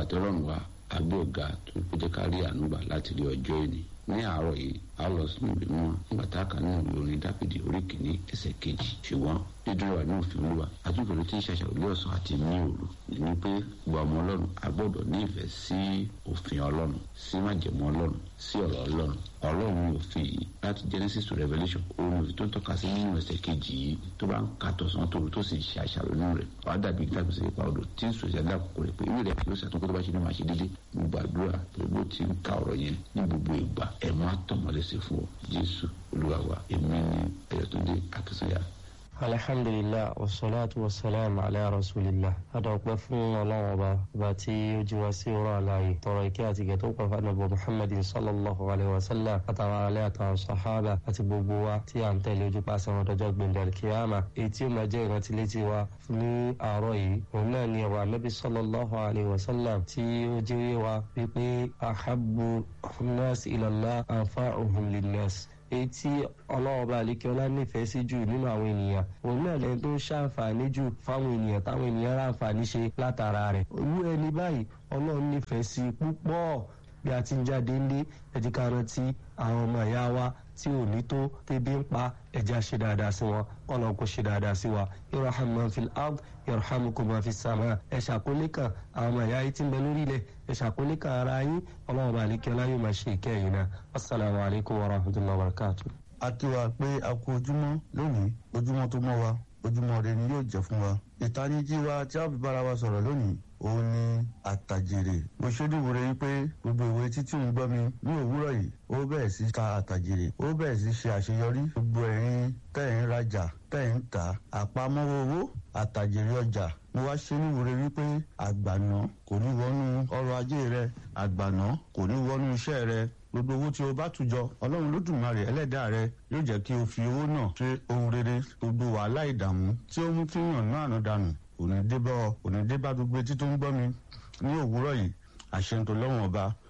àti ọlọ́run wa agbé ọ̀gá tó kó jẹ́ ká rí ànúgbà láti rí ọjọ́ ìní ní àárọ̀ yìí a lọ sínú ìlú wọn nígbà tá a kà ní ìlú orin dáfídì orí kìíní ẹsẹ̀ kejì ṣùgbọ́n dídúró wà ní òfin olúwa àtúntò tí ń ṣàṣàrò lé ọ̀sán àti ní òru ní pé gbogbo ọmọ ọlọ́run a gbọ́dọ̀ ní ìfẹ́ sí òfin ọlọ́run sí májẹ̀mú ọlọ́run sí ọ̀rọ̀ ọlọ́run ọlọ́run ní òfin yìí láti genesis to revelation òun òfin tó ń tọ́ka sí nínú ẹsẹ̀ kejì yìí tó bá ń ka tọ̀sán tòru tó sì ń ṣe àṣàrò nínú rẹ̀ wàá dàbí ìtàkùn sí ipa odò tí ń sọ ìṣẹ̀lẹ̀ àkókò rẹ̀ pé ìwé rẹ̀ yóò ṣàtúnkọ́ tó bá ṣe ní máa ṣe déédéé gbogbo àdúrà pẹ̀lú bó ti ń ka ọ̀rọ̀ yẹn ní gbogbo ìgbà ẹ̀ máa tọ̀mọ́lẹ́sẹ̀ fún ọ jésù olúwa wa èmi ni ẹ̀yọ́túndé akínsọ́yà alhamdulilah wasalaatu wasalaam ala rasulillah adọ̀pẹ́ fún ọlọ́run ọba ọba tí ó jí wá sí ọ̀rọ̀ àlàyé tọrọ ìkẹ́ àti ìgẹ̀ tó pẹ́ fánàbọ̀ muhammadin sallallahu alayhi wa sallam àtàwọn alẹ́ àtàwọn sahaba àti gbogbo wa tí à ń tẹ̀lé ojú pàṣẹ wọn dọjọ́ gbẹ̀ndẹ̀ kíámà èyí tí ó máa jẹ́ ìrántí létí wa ní àárọ̀ yìí òun náà ni ọ̀rọ̀ anábì sallallahu alayhi wa sallam tí ó jí wa wípé ahabbu nas ilallah anfa'uhum linnas èyí tí ọlọ́ọ̀bá àlékẹ́ọ́lá nífẹ̀ẹ́ sí jù nínú àwọn ènìyàn òun náà lẹ́ni tó ń ṣàǹfààní jù fáwọn ènìyàn táwọn ènìyàn ráǹfààní ṣe látara rẹ̀ olú ẹni báyìí ọlọ́run nífẹ̀ẹ́ sí púpọ̀ bí a ti ń jáde ńlé ẹ̀jẹ̀ ká rántí àwọn ọmọ ìyá wa tí ò ní tó tẹ́bí ń pa ẹ̀jẹ̀ ṣe dáadáa sí wọn kọ́nà kó ṣe dáadáa sí wa irham man fil ard yarhamukum man fis sama ẹ̀ ṣàkólé kan àwọn ọmọ ìyá yìí ti ń bẹ lórí ilẹ̀ ẹ̀ ṣàkólé kan ara yín ọlọ́run bá àlékẹ́ ọlá yóò máa ṣe ìkẹyìn náà assalamu alaikum wa rahmatullahi wa barakatuh. a kí wa pé a kú ojúmọ́ lónìí ojúmọ́ tó mọ́ wa ojúmọ́ rẹ ni yóò jẹ́ fún wa ìtanijí wa tí a fi bára wa sọ̀rọ̀ lónìí òun ni àtàjèrè mo ṣèdúró rẹ pé gbogbo ìwé títí ń gbọ́ mi ní òwúrọ̀ yìí ó bẹ̀rẹ̀ sí ka àtàjèrè ó bẹ̀rẹ̀ sí ṣe àṣeyọrí gbogbo ẹ̀yin tẹ̀ ń rajà tẹ̀ ń tà àpamọ́wọ́ owó àtàjèrè ọjà mo wá ṣe ní ìwúre wípé àgbàná kò ní wọnú ọrọ̀ ajé rẹ àgbàná kò ní wọnú iṣẹ́ rẹ gbogbo owó tí o bá tùjọ ọlọ́run lódùmarè ẹlẹ́dàá rẹ yóò jẹ́ kí o fi owó náà ṣe ohun rere gbogbo wàhálà ìdààmú tí ó mú kí yàn náà àná dànù òní débá òní débá gbogbo etí tó ń gbọ́ mi ní òwúrọ̀ yìí àṣẹ ń tó lọ́wọ́n ọba